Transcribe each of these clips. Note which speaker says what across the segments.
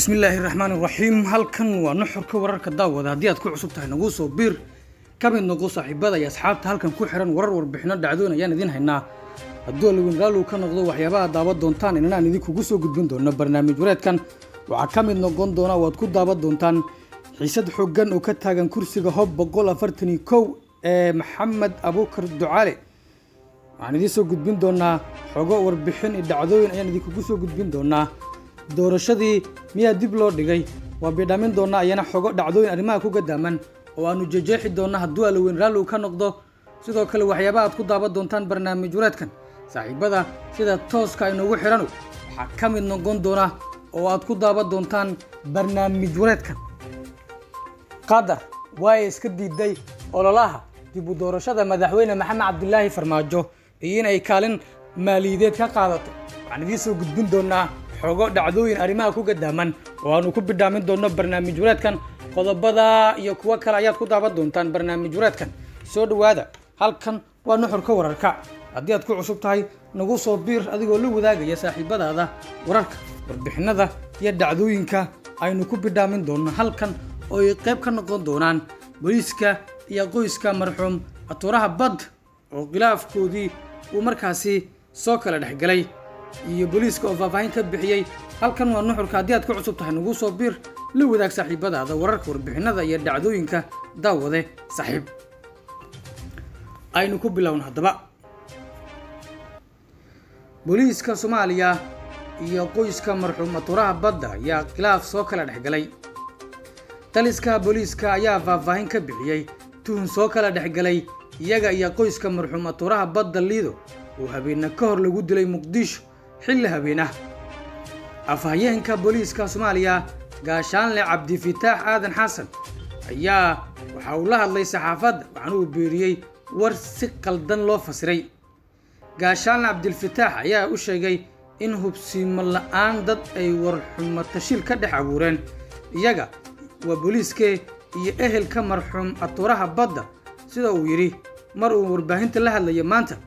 Speaker 1: bismillaahi raxmaan iraxiim halkan waa nuxurka wararka daawada haddii aad ku cusub tahay nagu soo biir ka mid noqo saaxiibada iyo asxaabta halkan ku xiran warar warbixino dhacdoon ayaan idiin haynaa hadduu alawin raallow ka noqdo waxyaabaha daawan doontaan inanaan idinkugu soo gudbin doono barnaamij wareedkan waxaa ka mid noqon doona waad ku daawan doontaan xiisad xooggan oo ka taagan kursiga hob boqol afartan iyo kow ee maxamed abuukar ducaale waxaan idiin soo gudbin doonaa xogo warbixin iyo dhacdooyin ayaan idinkugu soo gudbin doonaa doorashadii miyaa dib loo dhigay waa bidhamin doonaa ayana xogo dhacdooyin arrimaha ku gadaaman oo aanu jejeexi doona hadduu alaweyn raallow ka noqdo sidoo kale waxyaabaha aad ku daawan doontaan barnaamij wareedkan saaxiibada sida tooska inoogu xidhanu waxaa ka mid noqon doona oo aad ku daawan doontaan barnaamij wareedkan qatar waa iska diiday ololaha dib u doorashada madaxweyne maxamed cabdilaahi farmaajo iyo in ay kaalin maaliyadeed ka qaadato waxaan idiin soo gudbin doonaa xogo dhacdooyin arrimaha ku gadaaman oo aanu ku bidhaamin doonno barnaamij wareedkan qodobada iyo kuwo kale ayaad ku daawan doontaan barnaamij wareedkan soo dhowaada halkan waa nuxurka wararka haddii aad ku cusub tahay nagu soo biir adigoo la wadaagaya saaxiibadaada wararka warbixinada iyo dhacdooyinka aynu ku bidhaamin doonno halkan oo ay qayb ka noqon doonaan booliiska iyo qoyska marxuum atuuraha bad oo khilaafkoodii uu markaasi soo kala dhexgalay iyo booliiska oo faahfaahin ka bixiyey halkan waa nuxurka haddii aad ku cusub tahay nagu soo biir la wadaag saaxiibadaada wararka warbixinada iyo dhacdooyinka daawade saaxiib aynu ku bilowna haddaba booliiska soomaaliya iyo qoyska marxuum atuuraha badda ayaa khilaaf soo kala dhexgalay taliska booliiska ayaa faahfaahin ka bixiyey tuhun soo kala dhexgalay iyaga iyo qoyska marxuum atuuraha badda liido oo habeena ka hor lagu dilay muqdisho xilli habeen ah afhayeenka booliiska soomaaliya gaashaanle cabdifitaax aadan xasan ayaa waxa uu la hadlay saxaafadda waxaana uu beeriyey war si qaldan loo fasiray gaashaanle cabdilfitaax ayaa u sheegay in hubsiimo la-aan dad ay warxumo tashiil ka dhex abuureen iyaga waa booliiskee iyo ehelka marxuum atuuraha badda sida uu yidhi mar uu warbaahinta la hadlaya maanta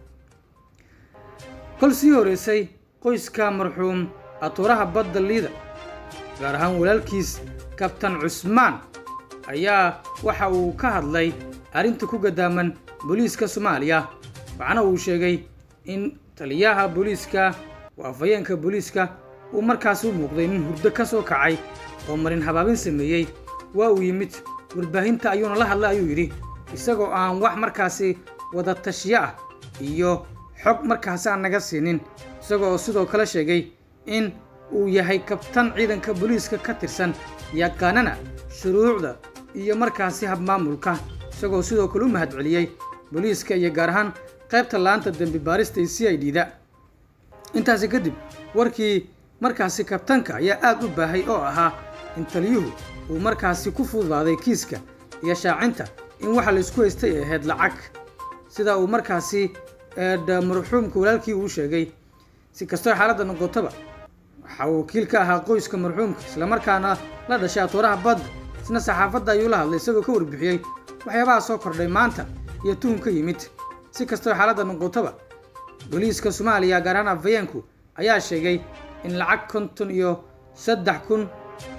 Speaker 1: kol sii horeysay qoyska marxuum atuuraha badda liida gaar ahaan walaalkiis kabtan cusmaan ayaa waxa uu ka hadlay arrinta ku gadaaman booliiska soomaaliya waxaana uu sheegay in taliyaha booliiska oo afhayeenka booliiska uu markaas u muuqday nin hurdo ka soo kacay oo marin habaabin sameeyey waa uu yimid warbaahinta ayuuna la hadlay ayuu yidhi isagoo aan wax markaasi wada tashiyo ah iyo xog markaasi aan naga siinin isagoo sidoo kale sheegay in uu yahay kabtan ciidanka booliiska ka tirsan yaqaanana shuruucda iyo markaasi habmaamulka isagoo sidoo kale u mahadceliyey booliiska iyo gaar ahaan qaybta laanta dembi baarista iyo c i d da intaasi kadib warkii markaasi kabtanka ayaa aad u baahay oo ahaa in taliyuhu uu markaasi ku fududaaday kiiska iyo shaacinta in waxa laysku haystay ay ahayd lacag sida uu markaasi marxuumka walaalkii uu sheegay si kastoo xaaladda noqotaba waxa uu wakiil ka ahaa qoyska marxuumka islamarkaana la dhashay atuuraha badda isna saxaafadda ayuu la hadlay isagoo ka warbixiyey waxyaabaha soo kordhay maanta iyo tuhun ka yimid si kastoo xaaladda noqotaba booliiska soomaaliya gaar ahaan afhayeenku ayaa sheegay in lacag konton iyo saddex kun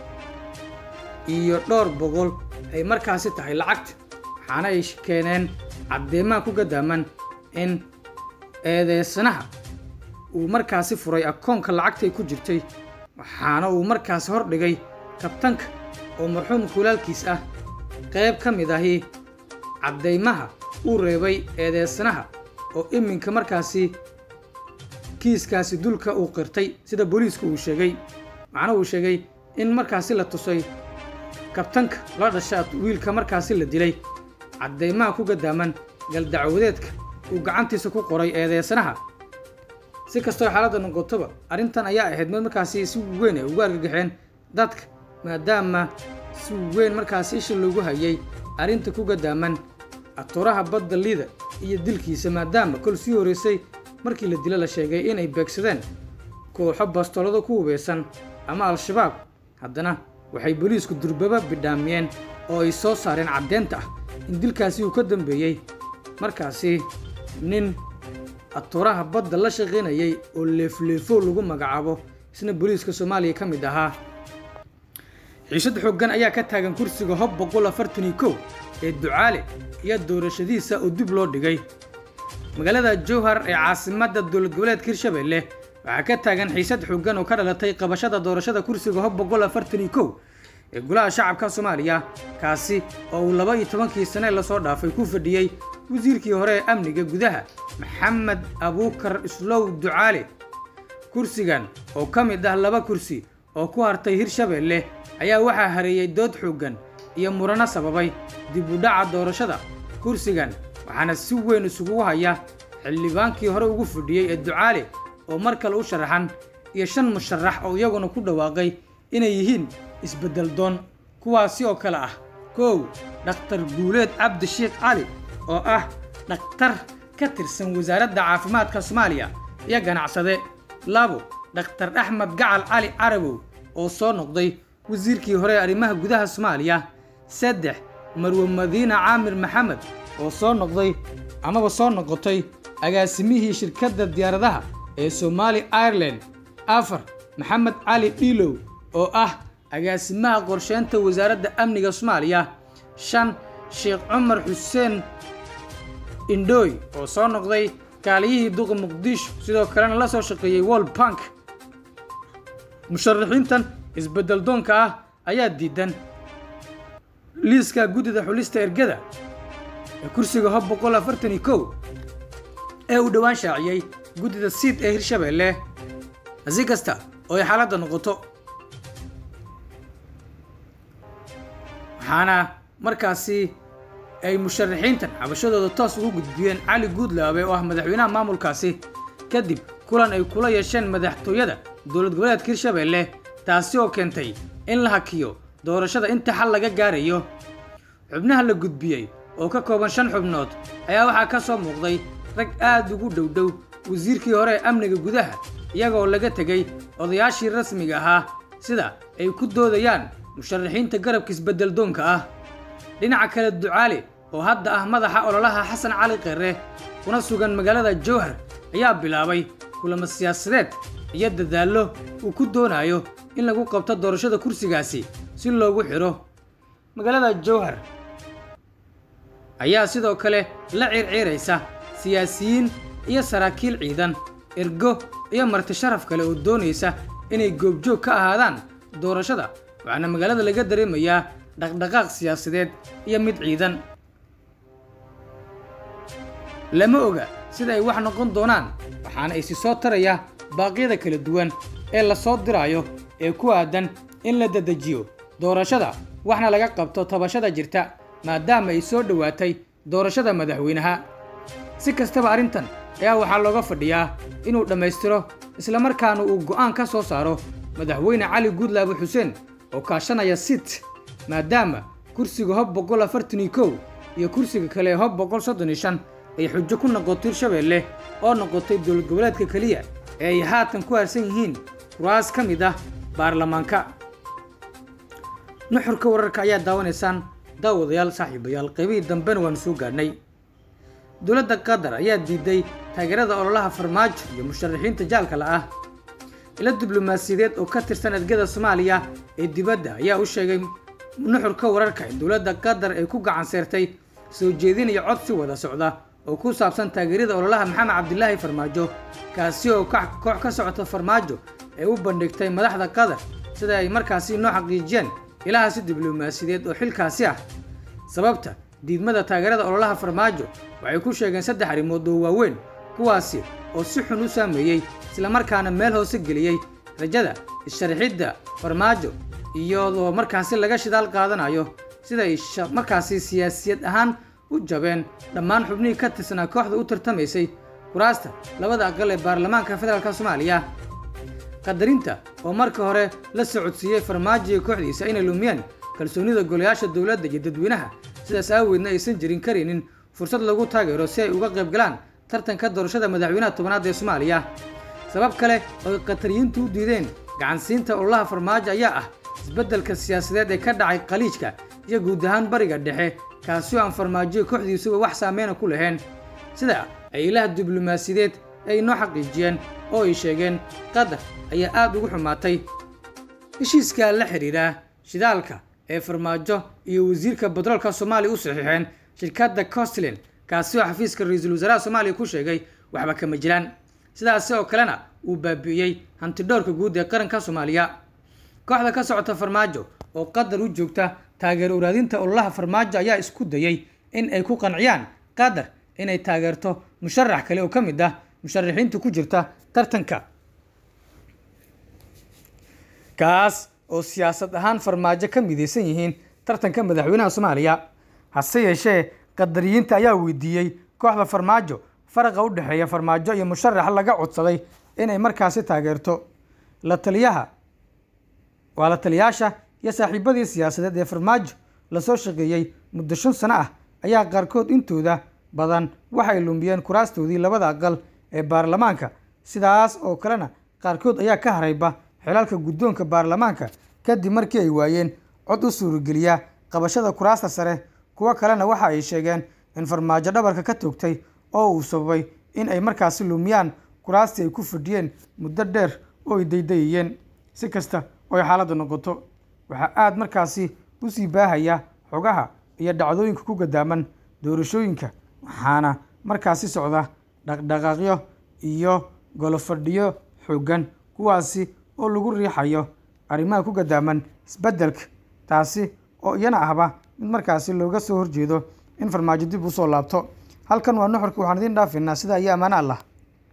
Speaker 1: iyo dhowr boqol ay markaasi tahay lacagta waxaana ay keeneen caddeemaha ku gadaaman in eedeysanaha uu markaasi furay akoonka lacagtay ku jirtay waxaana uu markaasi hor dhigay kabtanka oo marxuumka walaalkiis ah qayb ka mid ahi caddeymaha uu reebay eedeysanaha oo iminka markaasi kiiskaasi dulka uu qirtay sida booliisku uu sheegay waxaana uu sheegay in markaasi la tusay kabtanka la dhasha wiilka markaasi la dilay caddeymaha ku gadaaman galdacwadeedka uu gacantiisa ku qoray eedeysanaha si kastoo xaaladda noqotoba arrintan ayaa ahayd mid markaasi si weyn ay ugu argagaxeen dadka maadaama si weyn markaasi isha loogu hayay arrinta ku gadaaman atuuraha badda liida iyo dilkiisa maadaama kol sii horeysay markii la dilo la sheegay inay beegsadeen kooxo bastoolado ku hubeysan ama al-shabaab haddana waxay booliisku durbaba bidhaamiyeen oo ay soo saareen caddeynta ah in dilkaasi uu ka dambeeyey markaasi nin atuuraha badda la shaqaynayay oo leefleefo lagu magacaabo isna booliiska soomaaliya ka mid ahaa xiisad xooggan ayaa ka taagan kursiga hob boqol afartan iyo kow ee ducaale iyo doorashadiisa oo dib loo dhigay magaalada jowhar ee caasimadda dowlad goboleedka hirshabelle waxaa ka taagan xiisad xooggan oo ka dhalatay qabashada doorashada kursiga hob boqol afartan iyo kow ee golaha shacabka soomaaliya kaasi oo uu laba iyo tobankii sane lasoo dhaafay ku fadhiyey wasiirkii hore ee amniga gudaha maxamed abuukar islow ducaale kursigan oo ka mid ah laba kursi oo ku hartay hirshabelle ayaa waxaa hareeyey dood xooggan iyo murano sababay dib u dhaca doorashada kursigan waxaana si weyn isugu haya xildhibaankii hore ugu fadhiyey ee ducaale oo mar kale u sharaxan iyo shan musharax oo iyaguna ku dhawaaqay inay yihiin isbeddel doon kuwaasi oo kale ah kow dhakhtar guuleed cabdi sheekh cali oo ah dhakhtar ka tirsan wasaaradda caafimaadka soomaaliya iyo ganacsade labo dhakhtar axmed gacal cali carabow oo soo noqday wasiirkii hore ee arrimaha gudaha soomaaliya saddex marwe madiina caamir maxamed oo soo noqday amaba soo noqotay agaasimihii shirkadda diyaaradaha ee somaali ireland afar maxamed cali dhiilow oo ah agaasimaha qorsheynta wasaaradda amniga soomaaliya shan sheekh cumar xuseen indhooy oo soo noqday kaaliyihii duqa muqdisho sidoo kalena la soo shaqeeyey world bank musharaxiintan isbeddel doonka ah ayaa diidan liiska guddida xulista ergada ee kursiga hob boqol afartan iyo kow ee uu dhowaan shaaciyey guddida siid ee hirshabelle si kasta oo ay xaaladda noqoto waxaana markaasi ay musharaxiintan xabashadooda toos ugu gudbiyeen cali guudlaabe oo ah madaxweynaha maamulkaasi kadib kulan ay kula yeesheen madaxtooyada dowlad goboleedka hirshabelle taasi oo keentay in la hakiyo doorashada inta xal laga gaarayo xubnaha la gudbiyey oo ka kooban shan xubnood ayaa waxaa ka soo muuqday rag aad ugu dhowdhow wasiirkii hore ee amniga gudaha iyagoo laga tegey odayaashii rasmiga ahaa sida ay ku doodayaan musharaxiinta garabka isbeddel doonka ah dhinaca kale ducaale oo hadda ah madaxa ololaha xasan cali kheere kuna sugan magaalada jowhar ayaa bilaabay kulamo siyaasadeed iyo dadaallo uu ku doonayo in lagu qabto doorashada kursigaasi si loogu xidho magaalada jowhar ayaa sidoo kale la ciirciiraysa siyaasiyiin iyo saraakiil ciidan ergo iyo marti sharaf kale oo doonaysa inay goobjoog ka ahaadaan doorashada waxaana magaalada laga dareemayaa dhaqdhaqaaq siyaasadeed iyo mid ciidan lama oga sida ay wax noqon doonaan waxaana isi soo taraya baaqyada kala duwan ee la soo diraayo ee ku aadan in la dedejiyo doorashada waxna laga qabto tabashada jirta maadaama ay soo dhowaatay doorashada madaxweynaha si kastaba arrintan ayaa waxaa looga fadhiyaa inuu dhammaystiro islamarkaana uu go'aan ka soo saaro madaxweyne cali guudlaabe xuseen oo kaashanaya sit maadaama kursiga hob boqol afartan iyo kow iyo kursiga kale ee hob boqol soddon iyo shan ay xujo ku noqotay hirshabelle oo noqotay dowlad goboleedka keliya ee ay haatan ku harsan yihiin kuraas ka mid ah baarlamaanka nuxurka wararka ayaa daawanaysaan daawadayaal saaxiibayaal qaybihii dambena waanu soo gaadhnay dowladda qatar ayaa diiday taageerada ololaha farmaajo iyo musharaxiinta jaalkala ah ilo diblomaasiyadeed oo ka tirsan ergada soomaaliya ee dibadda ayaa u sheegay nuxurka wararka in dowladda qatar ay ku gacan seertay soo jeedinaya codsi wada socda oo ku saabsan taageerada ololaha maxamed cabdilaahi farmaajo kaasi oo koox ka socota farmaajo ay u bandhigtay madaxda qatar sida ay markaasi noo xaqiijiyeen ilahaasi diblomaasiyadeed oo xilkaasi ah sababta diidmada taageerada ololaha farmaajo waxay ku sheegeen saddex arrimood oo waaweyn kuwaasi oo si xun u saameeyey islamarkaana meel hoose geliyey rajada isharxidda farmaajo iyadoo markaasi laga shidaal qaadanayo siday markaasi siyaasiyad ahaan u jabeen dhammaan xubnihii ka tirsanaa kooxda u tartamaysay kuraasta labada aqal ee baarlamaanka federaalk soomaaliya qadarinta oo marka hore la socodsiiyey farmaajo iyo kooxdiisa inay lumiyeen kalsoonida golayaasha dowladda iyo dadweynaha sidaas aaweedna aysan jirin karaynin fursad lagu taageero si ay uga qayb galaan tartanka doorashada madaxweynaha tobanaad ee soomaaliya sabab kale oo ay qatariyiintu u diideen gacansiinta ololaha farmaajo ayaa ah isbeddelka siyaasadeed ee ka dhacay khaliijka iyo guud ahaan bariga dhexe kaasi oo aan farmaajoyo kooxdiisuba wax saameyna ku lahayn sida ay ilaha diblomaasiyadeed ay noo xaqiijiyeen oo ay sheegeen qatar ayaa aad ugu xumaatay heshiiska la xidhiidha shidaalka ee farmaajo iyo wasiirka batroolka soomaaliya u saxiixeen shirkadda costlin kaasi oo xafiiska ra-iisul wasaaraha soomaaliya ku sheegay waxba kama jiraan sidaasi oo kalena uu baabi'iyey hantidhowrka guud ee qaranka soomaaliya kooxda ka socota farmaajo oo qatar u joogta taageero uraadinta ololaha farmaajo ayaa isku dayay in ay ku qanciyaan qatar inay taageerto musharax kale oo ka mid ah musharaxiinta ku jirta tartanka kaas oo siyaasad ahaan farmaajo ka midaysan yihiin tartanka madaxweynaha soomaaliya hase yeeshee qadariyiinta ayaa weydiiyey kooxda farmaajo faraqa u dhexeeya farmaajo iyo musharax laga codsaday inay markaasi taageerto la taliyaha waa la taliyaasha iyo saaxiibadii siyaasadeed ee farmaajo lasoo shaqeeyey muddo shan sano ah ayaa qaarkood intooda badan waxay lumiyeen kuraastoodii labada aqal ee baarlamaanka sidaas oo kalena qaarkood ayaa ka harayba xilaalka guddoonka baarlamaanka kadib markii ay waayeen cod u suurageliya qabashada kuraasta sare kuwo kalena waxa ay sheegeen in farmaajo dhabarka ka toogtay oo uu sababay in ay markaasi lumiyaan kuraastii ay ku fadhiyeen muddo dheer oo ay daydayayeen si kasta oo ay xaaladda noqoto waxaa aada markaasi usii baahaya xogaha iyo dhacdooyinka ku gadaaman doorashooyinka waxaana markaasi socda dhaqdhaqaaqyo iyo golofadhiyo xooggan kuwaasi oo lagu riixayo arrimaha ku gadaaman isbeddelka taasi oo iyana ahba mid markaasi looga soo horjeedo in farmaajo dib usoo laabto halkan waa nuxurka waxaan idiin dhaafaynaa sidaa iyo ammaano allah